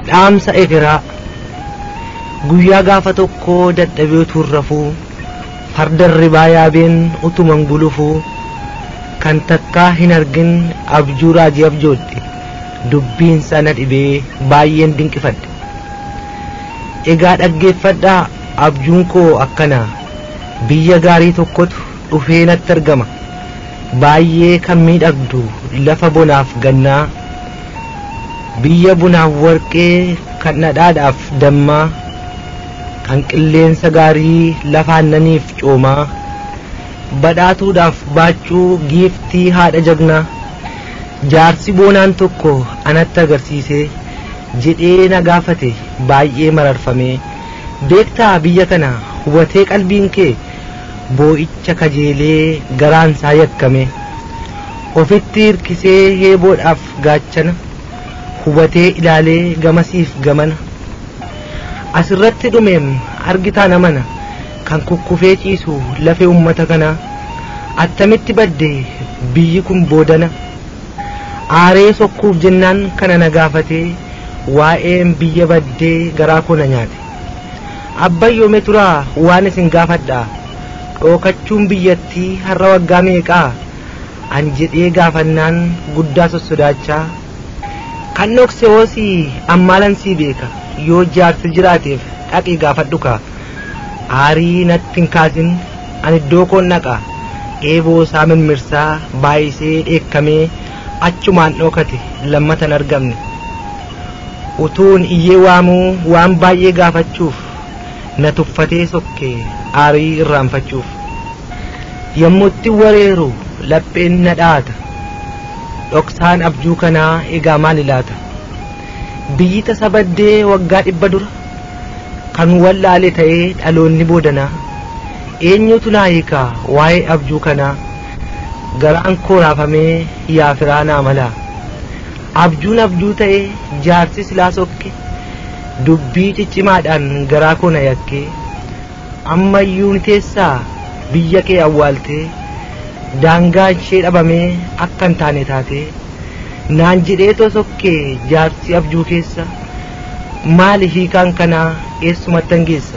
dhaamsa ekeraa guyyaa gaafa tokko dadhabee utuu rafuu farda ribaa yaabeen utuman gulufuu kan takkaa hin argin abjuu raajii abjoodhe dubbiin sana dhibee baay'een dinqifadhe egaa dhaggeeffadhaa abjuun koo akkana biyya gaarii tokkotu dhufee natti argama baay'ee kan miidhagdu lafa bonaaf gannaa biyya bunaaf warqee kan dhadhaadhaaf dammaa kan qilleensa gaarii lafa aannaniif coomaa badhaatuudhaaf baachuu giiftii haadha jagnaa jaarsi boonaan tokko anatti agarsiise jedhee na gaafate baay'ee mararfamee beektaa biyya kana hubatee qalbiin kee boo'icha kajeelee garaansaa yakkame ofitti hirkisee heeboodhaaf gaachana hubatee ilaalee gamasiif gamana asirratti dhumeem argitaa namana kan kukkufee ciisu lafee ummata kanaa attamitti badde biyyi kun boodana aaree sokkuuf jennaan kana na gaafatee waa'een biyya baddee garaa koo na nyaate abbayyoome turaa waan isin gaafadhaa dhookachuun biyyattii har'a waggaa meeqaa an jedhee gaafannaan guddaa sossodaachaa kan dhokse hoosii ammaalan sii beeka yoo jaarsi jiraateef dhaqii gaafadhu kaa aarii natti hin kaasin an iddoo koon dhaqa eeboo isaa mimmirsaa baay'isee dheekkamee achumaan dhokate lammatan argamne utuun iyyee waamuu waan baay'ee gaafachuuf na tuffatee sokke aarii irraanfachuuf yommutti wareeru lapheen na dhaata dhoksaan abjuu kanaa egaa maal ilaata biyyi tasa baddee waggaa dhibba dura kan wallaale ta'ee dhaloonni boodanaa eenyutu naa hiikaa waa'ee abjuu kanaa garaan koo raafamee yaa firaa naa malaa abjuun abjuu ta'ee jaarsi silaa sokke dubbii ciccimaadhaan garaa koo na yakkee ammayyuun teessaa biyya kee awwaaltee daangaa ishee dhabamee akka hin taane taatee naan jedhee too sokkee jaarsi abjuu keessa maali hiikaan kanaa eessumattan geessa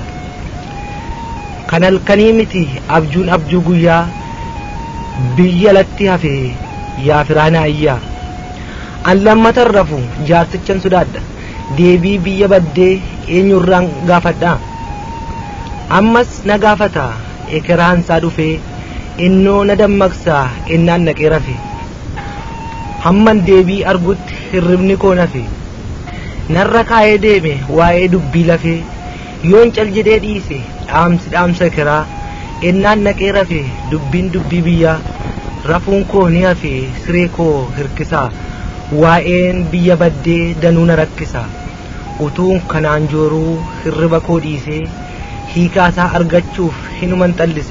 kan halkanii miti abjuun abjuu guyyaa biyya latti hafe yaa firaana ayyaa an lammatan rafu jaarsichan sodaadha deebii biyya baddee eenyurraan gaafadhaa ammas na gaafata ekeraansaa dhufee innoo na dammaqsaa innaan naqee rafe hamman deebii argutti hirribni koo nafe narra kaa'ee deeme waa'ee dubbii lafee yoon cal jedhee dhiise dhaamsi dhaamsa ekeraa innaan naqee rafe dubbiin dubbii biyyaa rafuun koo ni hafe siree koo hirkisaa waa'een biyya baddee danuu na rakkisa utuun kanaan jooruu hirriba koo dhiisee hiikaasaa argachuuf hinuman xallise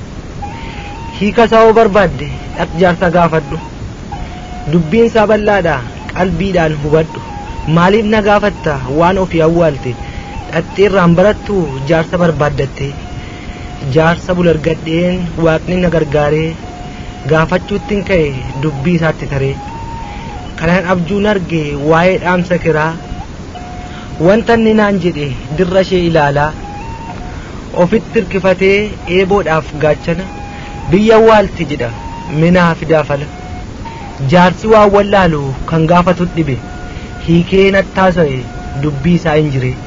hiikasaa oo barbaadde dhaq jaarsa gaafadhu dubbiin isaa bal'aadha qalbiidhaan hubadhu maaliif na gaafatta waan ofii awwaalte dhaxxeerraan barattu jaarsa barbaaddatte jaarsa bulargadheen waaqni na gargaaree gaafachuuttiin ka'e dubbii isaatti taree kanan abjuun arge waa'ee dhaamsa kiraa wanta inni naan jedhe dirra ishee ilaalaa ofitti hirkifatee eeboodhaaf gaachana biyya awwaalti jedha minaa fidaafala jaarsi waan wallaalu kan gaafatu dhibe hiikee nattaasa'e dubbii isaa hin jire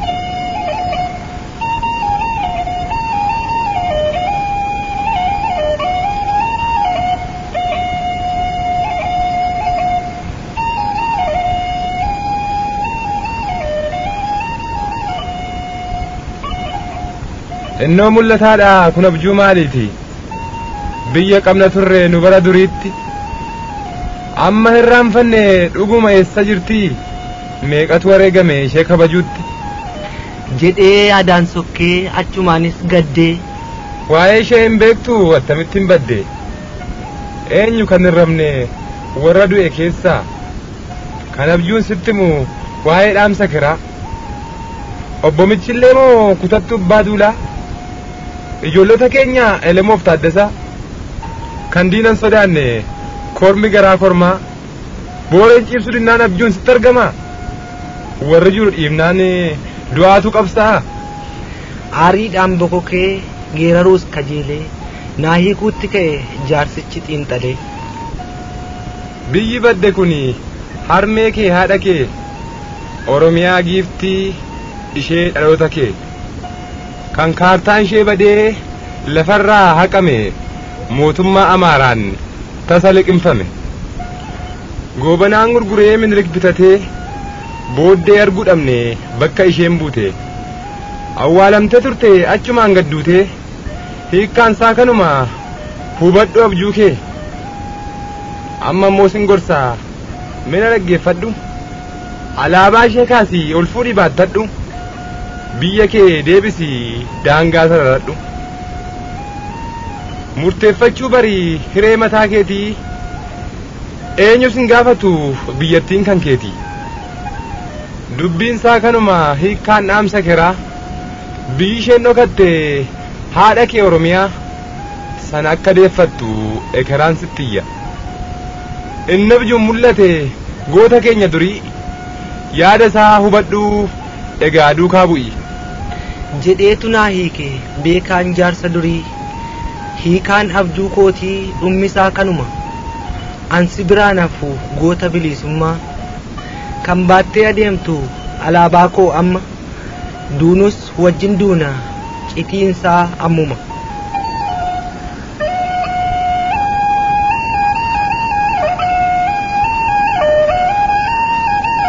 innoo mul'ataadha kun abjuu maaliiti biyya qabna turre nu bara duriitti amma hirraanfanne dhuguma eessa jirti meeqatu wareegame ishee kabajuutti jedhee yaadaan sokkee achumaanis gaddee waa'ee ishee hin beektu attamitti hin badde eenyu kan hin rabne warra du'e keessaa kan abjuun sittimu waa'ee dhaamsa kiraa obbo Michillee moo kutattu abbaa duulaa ijoollota keenya elemoof taaddasaa kan diinan sodaanne kormi garaa kormaa booreen ciibsu dinnaan abjuun sitti argama warri jiru dhiibnaan du'aatu qabsaa aariidhaan bokokee geeraruus kajeelee naa hiikuutti ka'e jaarsichi xiinxalee biyyi badde kun harmee kee haadha kee oromiyaa giiftii ishee dhaloota kee kan kaartaan ishee badee lafarraa haqame mootummaa amaaraan tasa liqimfame goobanaan gurguree minilik bitatee booddee arguu dhabne bakka isheen buute awwaalamte turte achumaan gadduute hiikkaan isaa kanuma hubadhu abjuu kee amma immoo sin gorsaa mina dhaggeeffadhu alaabaa ishee kaasii ol fuudhii baattadhu biyya kee deebisii daangaa sararadhu murteeffachuu barii hiree mataa keetii eenyu sin gaafatu biyyattiin kan keeti dubbiin isaa kanuma hiikkaan dhaamsa keraa biyyi isheen dhokatte haadha kee oromiyaa sana akka deeffattu ekeraan sittiyya inni abjuun mul'ate goota keenya durii yaada isaa hubadhuu egaa duukaa bu'i jedheetu naa hiike beekaan jaarsa durii hiikaan abjuu kootii dhummisaa kanuma ansi biraan hafu goota bilisummaa kan baattee adeemtu alaabaa koo amma duunus wajjin duuna citiinsaa ammuma